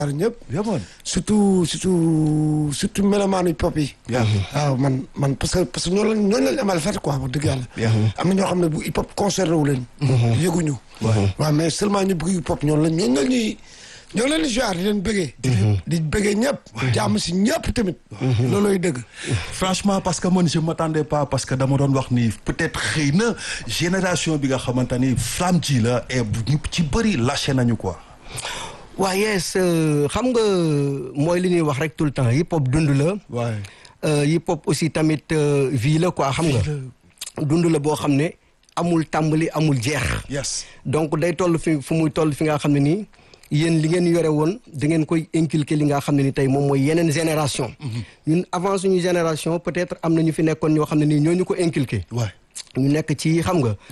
ñëpp yamoon surtout surtout surtout melomaanu hip hop yi waaw man man parce que parce que ñoo lañ ñooñu lañ amal fête quoi wax dëgg yàlla am na ñoo xam ne bu hip hop concerné wu leen yëguñu waaw mais seulement ñu bëgg hip hop ñoonu lañ ñooñu la ñuy ñoo leen di joar di leen bëggee di bëggee ñëpp jàmm si ñëpp tamit loolooy dëgg franchement parce que man je m'attendais pas parce que dama doon wax ni peut-être xëy na génération bi nga xamante ni flamme ji la et ñu ci bëri lâché nañu quoi waa yes xam nga mooy li ñuy wax rek tout le temps hip hop dund la waaye hip hop aussi tamit vie la quoi xam nga dund la boo xam ne amul tàmbali amul jeex yes donc day toll fi fu muy toll fi nga xam ne nii yéen li ngeen yore woon da ngeen koy inculquer li nga xam ne ni tey moom mooy yeneen génération ñun avant suñu génération peut-être am na ñu fi nekkoon ñoo xam ne nii ñoo ñu ko inculquer waay ñu nekk ci xam nga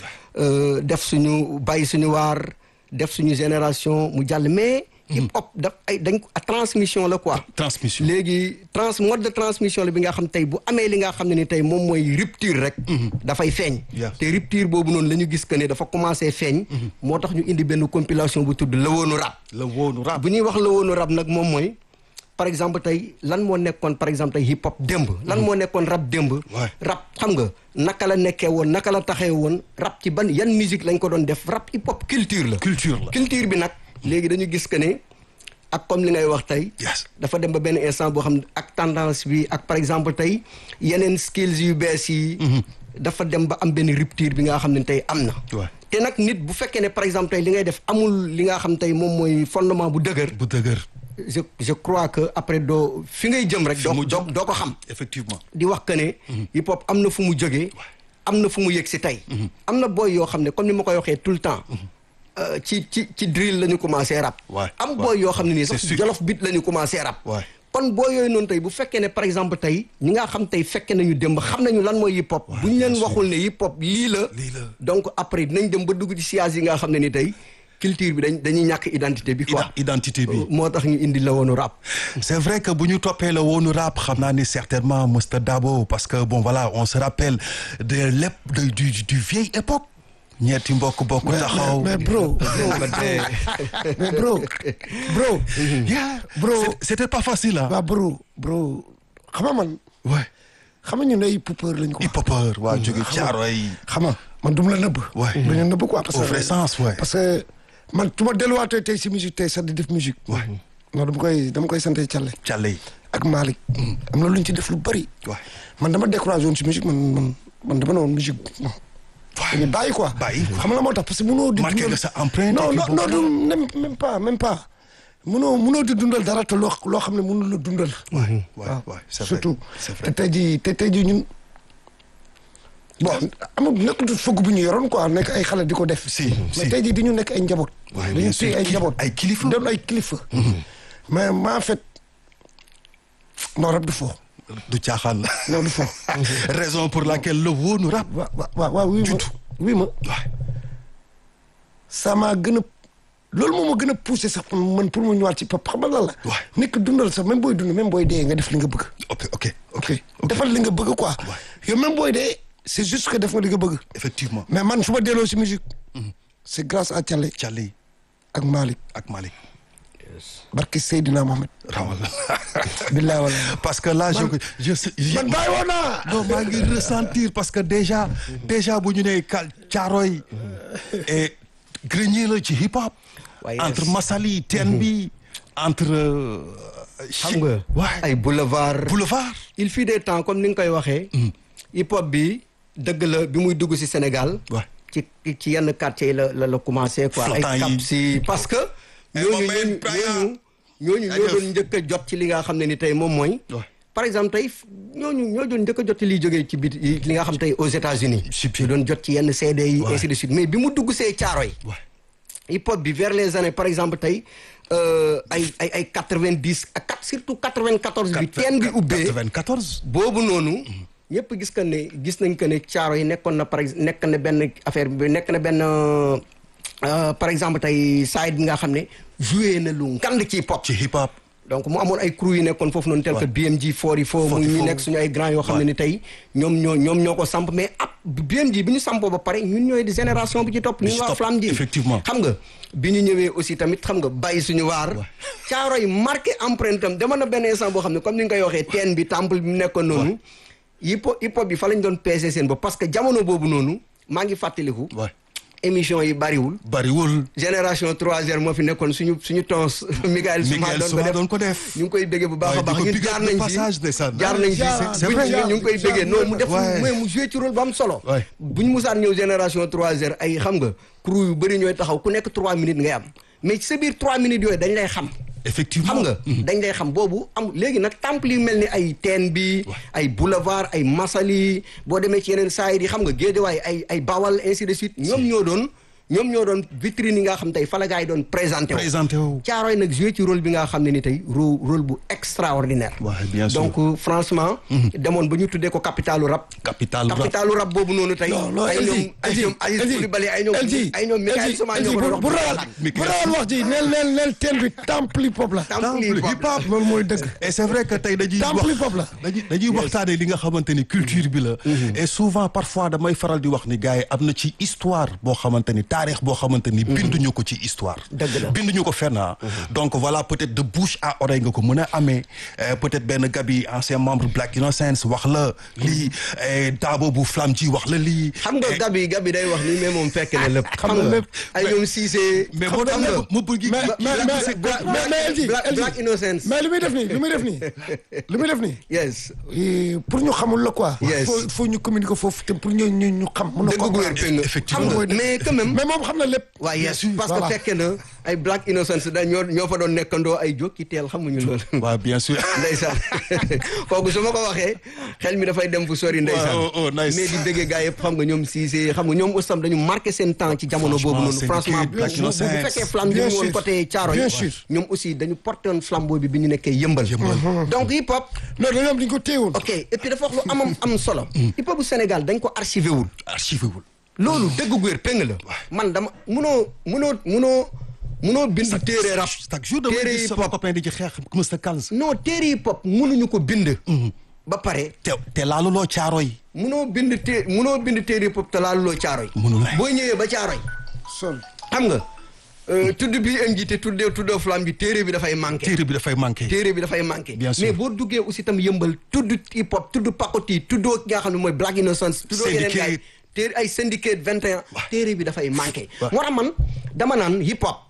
def suñu bàyyi suñu waar def suñu génération mu jàll mais hip hop daf ay dañ ko transmission la quoi transmission léegi trans mode de transmission la bi nga xam tey bu amee li nga xam ne ni tey moom mooy rupture rek dafay feeñ Yes. te rupture boobu noonu la ñu gis que ne dafa commencé feeñ moo tax ñu indi benn compilation bu tudd la woonu rap la woonu rap bu ñuy wax la woonu rap nag moom mooy par exemple tey lan moo nekkoon par exemple tey hip hop démb lan moo nekkoon rap démb Ouais. rap xam nga naka la nekkee woon naka la taxee woon rap ci ban yan musique lañ ko doon def rap hip hop culture la culture la culture bi nag léegi dañu gis que ne ak comme li ngay wax tey yes dafa dem ba benn instant boo xam ne ak tendance bi ak par exemple tey yeneen skills yu bees yi dafa dem ba am benn rupture bi nga xam ne tey am na Ouais. te nag nit bu fekkee ne par exemple tey li ngay def amul li nga xam tey moom mooy fondement bu dëgër bu dëgër je je crois que après doo fi ngay jëm rek doo mu doo jëm. doo ko xam effectivement di wax que ne hip hop am na fu mu jógee am na fu mu yëg si tey am na booy yoo xam ne comme ni ma koy waxee tout le temps euh, ci ci ci drill la ñu commencé rap Ouais, am ouais. booy yoo xam ne nii sax C'est sûr. jolof bit la ñu commencé rap Ouais. kon booy yooyu noonu tey bu fekkee ne par exemple tey ñi nga xam tey fekke nañu démb xam nañu lan mooy hip hop bu ñu leen waxul ne hip hop lii la Lii la. donc après dinañ dem ba dugg ci siyaas yi nga xam ne ni tey culture bi dañ dañuy ñàkk identité bi quoi Ida- identité bi moo tax ñu indi la woonu rap c'est vrai que bu ñu toppee la woonu rap xam naa ni certainement Mr Dabo parce que bon voilà on se rappelle de lépp de du du vieille époque ñetti mbokk bokk taxaw mais bro mais bro bro yeah Bro. C'est- c'était pas facile ah waaw bro bro xam nga man ouais xam nga ñun ay poupeur lañ ko hip hopeur waa jóge caaro yi xam nga man du ma la nëbb Ouais. du la nëbb quoi parce au que vrai sens ouais parce que man su ma delluwaatee tey si musique tey sax di def musique Ouais. non dama koy dama koy sante Thialé càlle yi ak Malick am na lu ñu ci def lu bëri ouais man dama découragé woon si musique man man man dama ne woon musique non dañuy bàyyi quoi Bàyyi. xam nga la moo tax parce que mënoo di Marqué dundal- nga sa empreinte non et non puis non boobu du même même pas même pas mënoo mënoo di dundal dara te loo loo xam ne mënul la dundal ouais ouais ouais c'est vrai surtout c'est te vrai tey jii te tey jii ñun bon amul nekk du fëgg bu ñu yoroon quoi nekk ay xale di ko def. Si, mais si. tey jii di ñu nekk ay njaboot. Ouais, dañu bien sûr. téye ay Kili- njaboot. ay kilifa. doon ay kilifa. mais ma en fait non rab du fo du caaxaan la non du fo. raison pour laquelle le woonu rap wa wa waaw waaw wii ma wii ma ouais ça m'a gën a loolu moo ma gën a poussé sax man pour mu ñëwaat ci pap xam nga lan la. Ouais. nekk dundal sax même booy dund même booy dee nga def li nga bëgg. ok ok ok defal li nga bëgg quoi. yow même booy dee c'est juste que def nga li nga bëgg. effectivement mais man su ma delloo si musique c'est grâce à Thialé càlle yi ak Malick ak Malick barki Seydina Mohamed rawal billaay wala parce que là je je je man bàyyi woon naa non maa ngi ressentir parce que déjà déjà bu ñu nee ka caaroy et grenier la ci hip hop waaye entre Massaly teen bi entre xam nga ouais ay boulevard boulevard il fut des temps comme ni nga koy waxee hip hop bi dëgg la bi muy dugg ci Sénégal Ouais. ci ci yenn quartier yi la la la commencé quoi ay Flottant yi. cap si parce que Eh, ñooñu moom ñooñu it, Brian. ñooñu ñooñu ñoo doon njëkk a jot ci li nga xam ne ni tey moom mooy Ouais. par exemple tey ñooñu ñoo doon njëkk a jot ci liy jógee ci bit li nga xam tey aux États-Unis Si, si. ñu doon jot ci yenn CD yi Ouais. ainsi de suite mais bi mu dugg see caaro yi ouais hip hop bi vers les années par exemple tey euh, ay ay ay quatre-vingt-dix ak quatre- surtout quatre-vingt-quatorze bi teen bi ubbee 94 boobu noonu ñëpp gis que ne gis nañ que ne caaro yi nekkoon na par exemple nekk na benn affaire bi nekk na benn euh, par exemple tey side bi nga xam ne joué na lu ngand ci hip hop ci hip hop donc mu amoon ay crew yu nekkoon foofu noonu tel que BMG 44 mu ñu nekk suñu ay grand yoo xam ne ni tey ñoom ñoo ñoom ñoo ko samp mais ab BMG bi ñu sampoo ba pare ñun ñooy di génération bi ci topp ñu waa Flamme ji effectivement xam nga bi ñu ñëwee aussi tamit xam nga bàyyi suñu waar caaro yi marqué empreinte am dama na benn instant boo xam ne comme ni nga koy waxee teen bi temple bi mu nekkoon noonu hip hop hip hop bi fa lañ doon peese seen bopp parce que jamono boobu noonu maa ngi fàttaliku émission yi bariwul bariwul génération 3 moo fi nekkoon suñu suñu tons Michael Souma doon ko def ñu ngi koy béggee bu baax a baax ñun jaar nañ ci jaar nañ ci c'est vrai ñu ngi koy béggee non mu def mais mu joué ci rôle bu am solo bu ñu musaan ñëw génération 3 ay xam nga crew yu bëri ñooy taxaw ku nekk 3 minutes ngay am mais ci sa biir 3 minutes yooyu dañ lay xam effectivement xam nga dañ lay xam boobu am léegi nag temple yi mel ni ay teen bi ay boulevard ay masali boo demee ci yeneen saa yi xam nga géejawaay ay ay bawal ainsi de suite ñoom ñoo doon ñoom ñoo doon vitrine yi nga xam tey fala gars yi doon présenté wu présenté wu caaroy nag joué ci rôle bi nga xam ne ni tey rôle rôle bu extraordinaire Ouais, bien sûr. donc franchement demoon ba ñu tuddee ko capitalu rap Capitalu rap. capitalu rap boobu noonu tey non non ay LG ñoom ay ñoom Aziz Coulibaly ay ñoom ay ñoom Michael Souma ñoo ko doon bu ragal bu ragal wax ji neel neel neel teen bi temple hip hop la Temple hip hop. loolu mooy dëgg et c'est vrai que tey dañuy Temple wax hip-hop la. dañuy dañuy waxtaane li nga xamante ni culture bi la et souvent parfois damay faral di wax ni gars yi am na ci histoire boo xamante ni taarix boo xamante ni binduñu ko ci histoire Dëgg la. binduñu ko fenn ah donc voilà peut-être de bouche à oreille nga ko mën a amee euh, peut-être benn gabi ancien membre Black Innocence wax la lii eh, Dabo bu Flamme ji wax la lii xam nga gabi gabi day wax ni mais moom fekk na lépp xam nga lépp. ay ñoom Cissé mais boo xam nga demee mu bëgg mais mais mais mais mais LG Black LG Black Innocence mais li muy def nii li muy def nii li muy def nii yes Eh, pour ñu xamul la quoi. Yes. faut faut ñu communiquer foofu te pour ñu ñu ñu xam. mun a dëgg gu wér comprendre. péng Effectivement. xam nga mais quand même mais moom xam na lépp. waaw yes sûr, parce voilà. que fekke na ay Black Innocence da ñoo ñoo fa doon nekkandoo ay jokki teel xamuñu loolu waaw bien sûr ndeysaan kooku su ma ko waxee xel mi dafay dem fu sori ndeysaan Oh, oh, nice. mais di bëggee gars yëpp xam nga ñoom Cissé xam nga ñoom ustam dañu marqué seen temps ci jamono boobu noonu Franchement, franchement Syndicate, Black bu bu Innocence. fekkee flamme bi Bien mu woon sûr. côté Thiaroye Bien sûr. ñoom aussi dañu porté woon flambeau bi bi ñu nekkee yëmbal donc hip hop non dañoo am dañu ko téewoon. ok et puis dafa wax lu amam am solo hip hop bu Sénégal dañ ko archivé wul archivé wul loolu dëgg gu wér péng la man dama munoo munoo munoo munoo bind téere rap chaque jour damay téere gis hip sama hop copain di ci xeex Mr Kals non téere hip hop munuñu ko bind ba pare te te laaluloo caaro yi munoo bind té munoo bind téere hip hop te laaluloo caaroy Munul nekk. boo ñëwee ba caaroy sol xam nga euh, tudd bi am ji te tuddee tuddoo flamme bi téere bi dafay manqué téere bi dafay manqué téere bi dafay manqué Bien sûr. mais boo duggee aussi tam yëmbal tudd hip hop tudd pakoti tuddoo ki nga xam ne mooy Black Innocence tuddoo yeneen gars yi Syndicate. téere ay syndicate 21 téere bi dafay manqué Waaw. moo tax man dama naan hip hop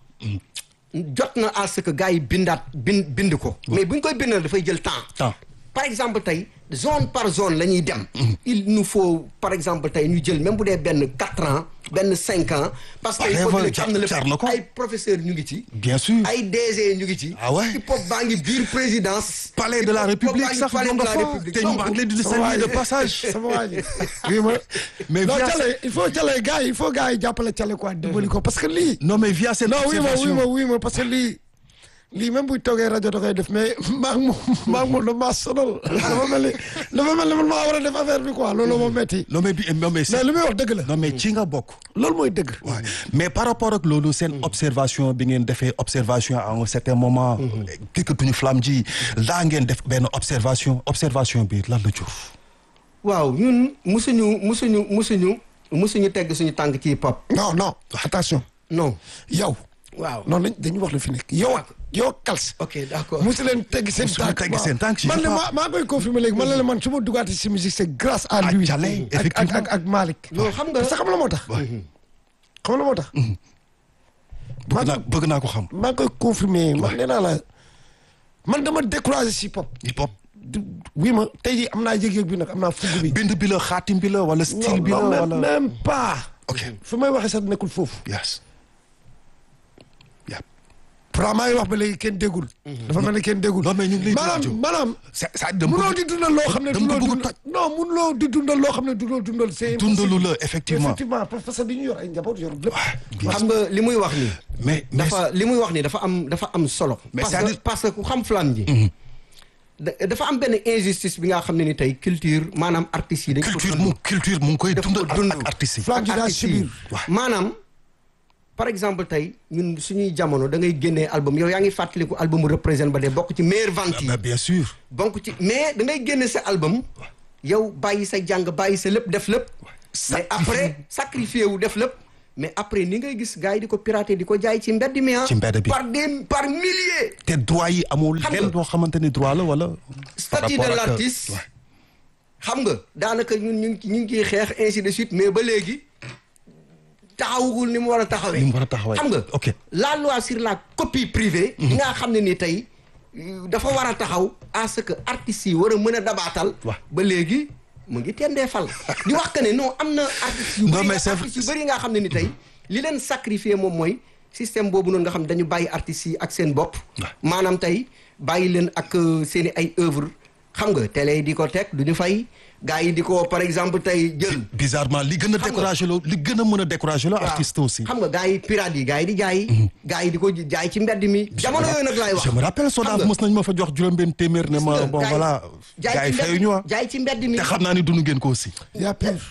jot na à ce que gars yi bindaat bind bind ko mais bu ñu koy bindal dafay jël temps Temps. par exemple tey zone par zone la ñuy dem il nous faut par exemple tey ñu jël même bu dee benn quatre ans benn cinq ans parce que Ouais, hip hop bi ouais, léegi am na jar na lépp ko. ay professeurs ñu ngi ci bien sûr ay DG ñu ngi ci Ah ouais? hip hop baa ngi biir présidence palais de la Hip hop baa république ngi sax palais ñoo de nga la fa République. te ñu maa ngi leen di saluer de passage sama waa ji oui ma Mais non via Thialé il faut Thialé gars yi il faut gars yi jàppale Thialé quoi dimbali ko parce que lii. non mais via cette non oui ma oui observation ma oui ma parce que lii lii même buy toogee rajo da koy def mais maa ngi moom maa ngi moom damaa sonal dafa mel ni dafa mel ni man maa war a def affaire bi quoi loolu moo metti non mais bi non mais mais c'est- li muy wax dëgg la non mais ci nga bokk loolu mooy dëgg. Ouais. mais par rapport ak loolu seen observation bi ngeen defee observation à un certain moment dikkatuñu flamme ji laa ngeen def benn observation observation bi lan la jur waaw ñun musuñu musuñu musuñu musuñu tegg suñu tànk ci hip hop non non attention non yow. waaw non dañ dañu wax la fi nekk yow ak yow Kals. ok d'accord musu leen tegg seen Musu leen tànk tegg seen tànk, man je de sais maa maa koy confirmer léegi man la la man su ma dugaatee si musique c'est grâce à lui. Thialé, ak ak effectivement. ak ak Malick. non xam nga parce que xam la moo tax. xam la moo tax. bëgg naa bëgg naa ko xam maa ngi koy confirmer man nee naa la man dama découragé si pop. hip hop du oui ma tey jii am naa yëg-yëg bi nag am naa fugg bi. bind bi la xaatim bi la wala style non bi la non même wala même pas. ok fu may waxee sax nekkul foofu. yes yeah. pourtant maa ngi wax ba léegi kenn déggul. dafa mel ni kenn déggul. Non, mais ñu ngi lay maanaam déglu. maanaam. c'est ça dama munoo bëgg- di dundal loo xam ne dama dunoo bëgg dund toj. non munoo di dundal loo xam ne dunoo dundal c'est dundalu la effectivement effectivement parce que dañuy yor ay njaboot yor lépp. xam nga li muy wax nii mais mais dafa li muy wax nii dafa am dafa am solo Mais parce c'est-à-dire- que parce que ku xam flamme ji da- dafa am benn injustice bi nga xam ne ni tey culture maanaam artistes yi dañ ko culture dund. mu culture mu ngi koy Daf ko dundal dund. ak artistes yi Flamme ji daa artistes yi. subir. maanaam par exemple tey ñun suñuy jamono da ngay génnee album yow yaa ngi fàttaliku album représente ba de bokk ci meilleure vente yi mais bien sûr bokk ci mais da ngay génne sa album yow bàyyi sa jàng bàyyi sa lépp def lépp mais après sacrifié wu def lépp mais après ni ngay gis gars yi di ko pirater di ko jaay ci mbedd mi ah Ci mbedd bi. par des par milliers te droit yi amul Xam nga- lenn boo xamante ni droit la wala par statut de rapport ak- l'artiste Ouais. xam nga daanaka ñun ñu ngi ñu ngi ciy xeex ainsi de suite mais ba léegi taxawugul ni mu war a taxawee. Ni mu war a taxawee. xam nga. Ok. la loi sur la copie privée. yi nga xam ne ni tey euh, dafa war a taxaw à ce que artistes yi war a mën a dabaatal. Waaw. ba léegi mu ngi tendee fal. di wax que ne non am na artistes yu. Non, bëri mais nga- c'est vrai- artistes yu bëri nga xam ne ni tey li leen sacrifier moom mooy système boobu noonu nga xam dañu bàyyi artistes yi ak seen bopp. maanaam tey bàyyi leen ak euh, seen i ay œuvre xam nga télé yi di ko teg du ñu fay gars yi di ko par exemple tey jël. bizarrement li gën a Xam nga- découragé loo li gën a mën a découragé loo artiste aussi xam nga gars yi pirate yi gars yi di jaay. gars yi di ko jaay ci mbedd mi. jamono yooyu nag laay wax. je me rappelle Xam Sodav nga, mos nañ ma fa jox juróom-benn téeméer ne ma gis nga, bon gars yi- voilà jaay gars yi ci mbedd- fayuñu ah jaay ci mbedd mi. te xam naa ni dund ngeen ko aussi y a pire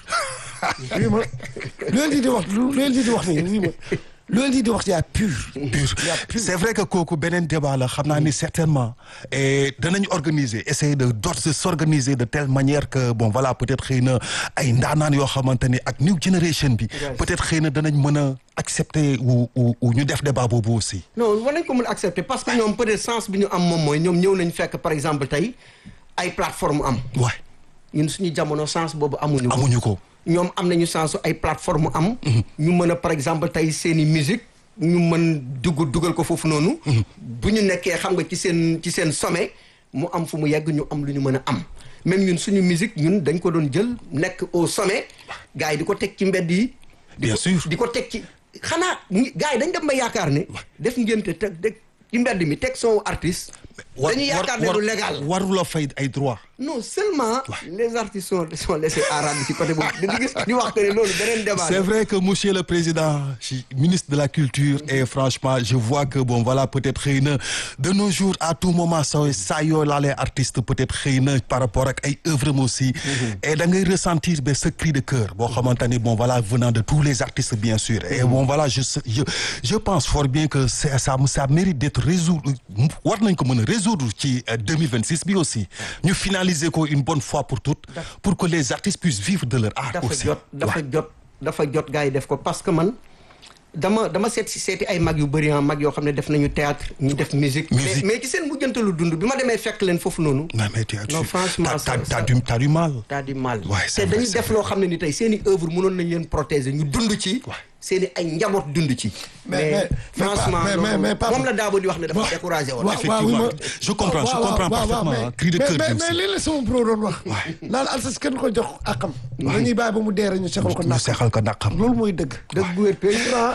oui ma lu leen di di wax lu leen di di wax nii oui ma lu leen di di wax y a pire. pur y a pire. c'est vrai que kooku beneen débat la xam naa ni certainement et danañ organiser essayer de dot de s'organiser de telle manière que bon voilà peut-être xëy na ay ndaanaan yoo xamante ni ak new generation bi peut-être xëy na danañ mën a accepter ou ou ou ñu def débat boobu aussi non war nañ ko mën a accepter parce que ñoom peut-être sens bi ñu am moom mooy ñoom ñëw nañ fekk par exemple tey ay plateforme am waay ñun suñu jamono sens boobu amuñu ko amuñu ko ñoom am nañu sens ay plateforme am ñu mën a par exemple tey seeni musique ñu mën dugg dugal ko foofu noonu bu ñu nekkee xam nga ci seen ci seen sommet mu am fu mu yegg ñu am lu ñu mën a am même ñun suñu musique ñun dañ ko doon jël nekk au sommet gars yi di ko teg ci mbedd yi di Bien ko- sûr. di ko teg ci xanaa ñi- gars yi dañ dem ba yaakaar ne def ngénte teg teg ci mbedd mi teg son artiste dañuy yaakaar ne du légal warula fay ay droit non seulement les artistes sont sont laissés à rendre ci côté boobu di gis di wax que ne loolu beneen débat C'est la. vrai que monsieur le président chi- ministre de la culture et franchement je vois que bon voilà peut-être xëy na de nos jours à tout moment sa saa yoo laalee artiste peut-être xëy na par rapport ak ay œuvres am aussi et da ngay ressentir ba ce cri de cœur boo xamante ni bon voilà venant de tous les artistes bien sûr et bon voilà je sais- je je pense fort bien que c'est- ça ça mérite d'être résolu war nañ ko mën a résoudre ci euh, 2026 bi aussi ñu finaliser ko une bonne fois pour toutes pour que les artistes puissent vivre de leur art dafa aussi jot dafa jot dafa jot gars yi def ko parce que man dama dama seet si seeti ay mag yu bëri ah mag yoo xam ne def nañu théâtre ñu def musique Musique. mais mais ci seen mujjantalu dund bi ma demee fekk leen foofu noonu non mais tu as Non, tu- franchement, t'as- ça- t'as- ça- t'as du t'as du mal. t'as du mal Ouais, c'est te vrai, dañuy c'est def loo xam ne ni tey seen i œuvre mënoon nañ leen protéger ñu dund ci seen i ay njaboot dund ci Mais- mais- franchement mais- mais- loolu- mais Papa- moom la Daabo di wax ne dafa découragé woon waaw waaw oui ma Je comprends, je waaw, waaw, comprends waaw, waaw, parfaitement, mais- hein, cri de cœur mais bi mais aussi. lii la sama pro doon wax. naan alsas kenn ko jox akam. dañuy bàyyi ba mu dee rek ñu seqal ko ñu naq. seexal ko naqam. loolu mooy dëgg. dëgg bu wér pay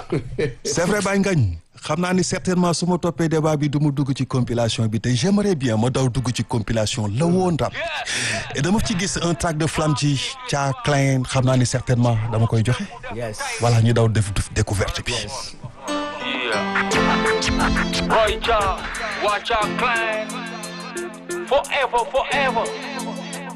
c'est vrai Baye Ngagne xam naa ni certainement su ma toppee débat bi du mu dugg ci compilation bi te j'aimerais bien ma daw dugg ci compilation la woon rap et dama ci gis un track de Flamji Cha Klein xam naa ni certainement dama koy joxe. yes voilà ñu daw def découverte bi. Yeah. Roy Cha, watch out, clan. Forever, forever.